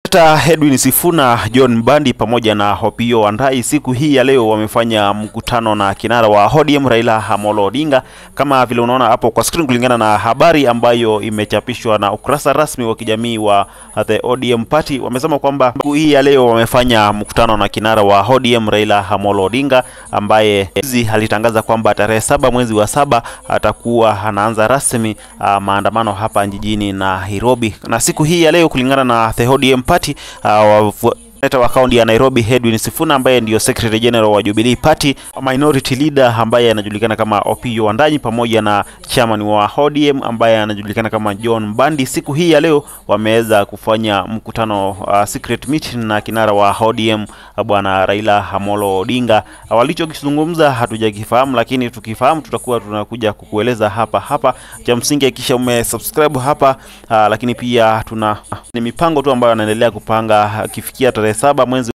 Seneta Edwin Sifuna, John Mbandi pamoja na Opiyo Wandayi siku hii ya leo wamefanya mkutano na kinara wa ODM Raila Amolo Odinga, kama vile unaona hapo kwa screen, kulingana na habari ambayo imechapishwa na ukurasa rasmi wa kijamii wa the ODM Party. Wamesema kwamba siku hii ya leo wamefanya mkutano na kinara wa ODM Raila Amolo Odinga ambaye hizi alitangaza kwamba tarehe saba mwezi wa saba atakuwa anaanza rasmi uh, maandamano hapa jijini Nairobi, na siku hii ya leo kulingana na the ODM Party uh, Seneta wa kaunti ya Nairobi Edwin Sifuna ambaye ndiyo Secretary General wa Jubilee Party, Minority Leader ambaye anajulikana kama Opiyo Wandayi pamoja na chairman wa ODM ambaye anajulikana kama John Mbandi, siku hii ya leo wameweza kufanya mkutano uh, secret meeting na kinara wa ODM bwana Raila Amolo Odinga. Walichokizungumza hatujakifahamu, lakini tukifahamu tutakuwa tunakuja kukueleza hapa hapa. Cha msingi hakikisha umesubscribe hapa uh, lakini pia tuna ni mipango tu ambayo anaendelea kupanga akifikia tarehe saba mwezi